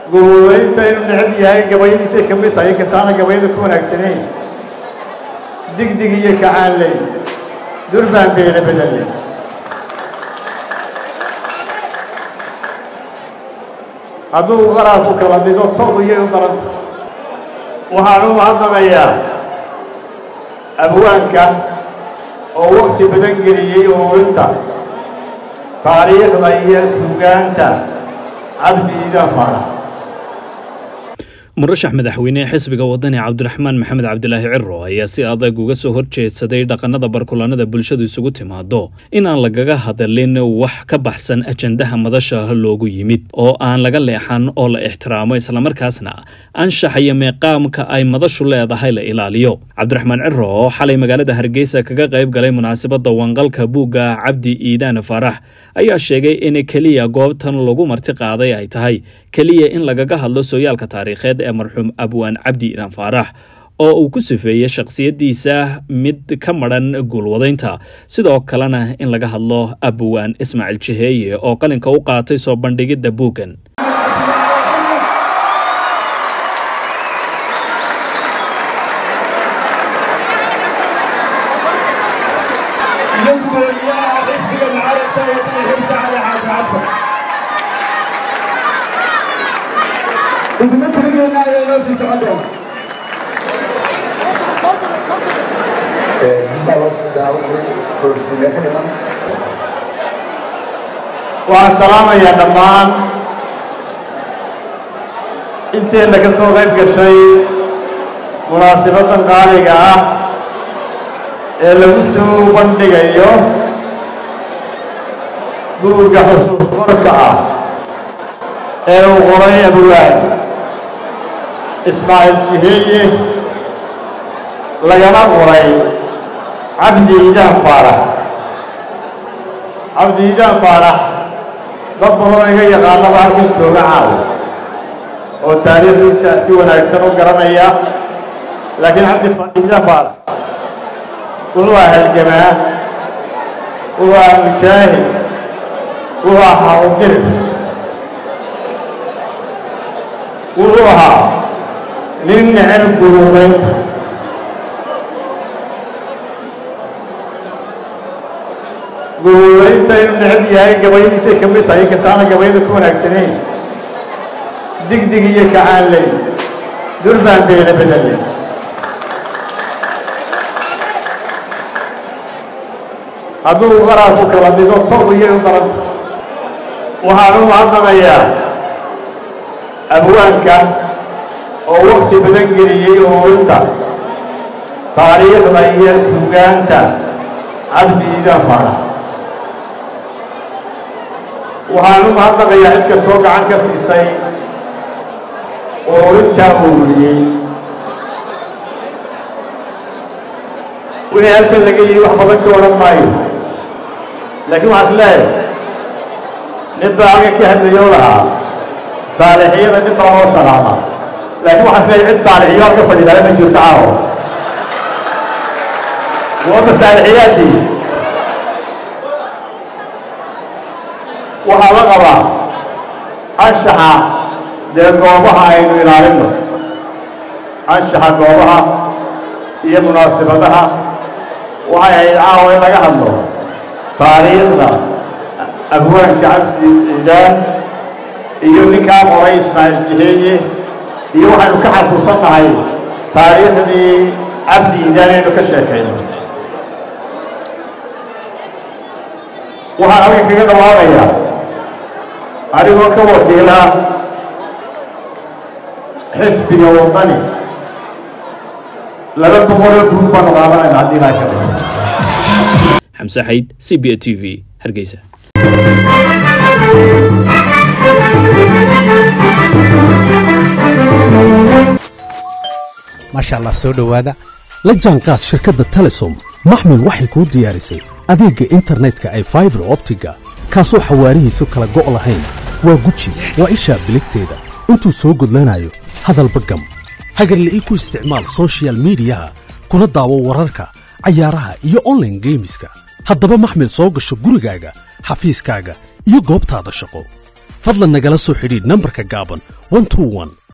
guudaynta inuu necab yahay gabayadiisay ka mid tahay inkastaana gabayada ku wanaagsanayn digdig iyo kacaanley durbaan beele bedelle hadduu qaraarku kala dido soodu iyay u daranta waxaan u mahadnaqayaa abwaanka oo wakti badan geliyey ururinta taariikhda iyo sugaanta cabdi iidaan faarax murashax madaxweyne xisbiga wadani cabdiraxmaan maxamed cabdilaahi ciro ayaa si adag uga soo horjeedsaday dhaqannada barkulanada bulshadu isugu timaado in aan lagaga hadalin wax ka baxsan ajandaha madasha loogu yimid oo aan laga leexan oo la ixtiraamo islamarkaasna anshaxa iyo meeqaamka ay madashu leedahay la ilaaliyo cabdiraxmaan ciro oo xalay magaalada hargeysa kaga qayb galay munaasabadda wanqalka buugga cabdi iidaan faarax ayaa sheegay in keliya goobtan lagu marti qaaday ay tahay keliya in lagaga hadlo sooyaalka taariikheed ee marxuum abwaan cabdi iidaan faarax oo uu ku sifeeyey shakhsiyaddiisa mid ka madhan guulwadaynta sidoo kalena in laga hadlo abwaan ismaaciil jiheeye oo qalinka u qaatay soo bandhigidda buuggan uguma tirigeynaayo inoo sii socon doona waxaan salaamayaa dhammaan inteenna ka soo qayb gashay munaasibaddan qaaliga ah ee lagu soo bandhigayo buugga xusuus qorka ah ee uu qoray abwaan ismaaciil jiheeye lagana qoray cabdi iidaan faarax cabdi iidaan faarax dad badanoo iga yaqaanaba halkan jooga caawa oo taariikhdiisa si wanaagsan u garanaya laakiin cabdi iidaan faarax wuxuu ahaa halgamaa wuxuu ahaa mujaahid wuxuu ahaa udirif wuxuu ahaa nin necab guruudaynta guruudaynta inuu necab yahay gabayadiisay ka mid tahay inkastaana gabayada ku wanaagsanayn digdig iyo kacaanley durbaan beele bedelle hadduu qaraarku kala dido soodu iyay u daranta waxaan u mahadnaqayaa abwaanka oo wakti badan geliyey ururinta taariikhda iyo sugaanta cabdi iidaan faarax waxaan u mahadnaqayaa cid kastoo gacan ka siisay ururintaa ururiyey wixii halkan laga yidhi wax badan ka odhan maayo laakiin waxaa is leeyahay nin baa halkan ka hadlayoo lahaa saalixiyada nin baa loo salaama laakiin waxaa is leeyahay cid saalixiyo halka fadhidaale ma jirto caawo waa masaalixiyaadii waxaa la qabaa anshaxa dee goobaha aynu ilaalinno anshaxa goobaha iyo munaasibadaha waxay ahayd caawa in laga hadlo taariikhda abwaanka cabdi ciidaan iyo ninkaa qoray ismaaciil jiheeye iyo waxaynu ka xasuusannahay taariikhdii cabdi ciidaan aynu ka sheekayno waxaan halkan kaga dhawaaqayaa adigoo ka wakiila xisbiga wadani laba boqoloo guud baanu qaadanayna haddii ilaahay ka dhigo xamse xayd c b a t v hargeysa maasha allah soo dhowaada la jaanqaad shirkadda telesom maxmil waxay kuu diyaarisay adeegga internetka ay faibar optiga kaasoo xawaarihiisu kala go' lahayn waa guji waa ishaa biligteeda intuu soo gudlanayo hadalba gam hagarle ii ku isticmaal sochial midiyaha kuna daawo wararka cayaaraha iyo onlaine geemiska haddaba maxmil soo gasho gurigaaga xafiiskaaga iyo goobtaada shaqo fadlan nagala soo xidhiidh nambarka gaaban 121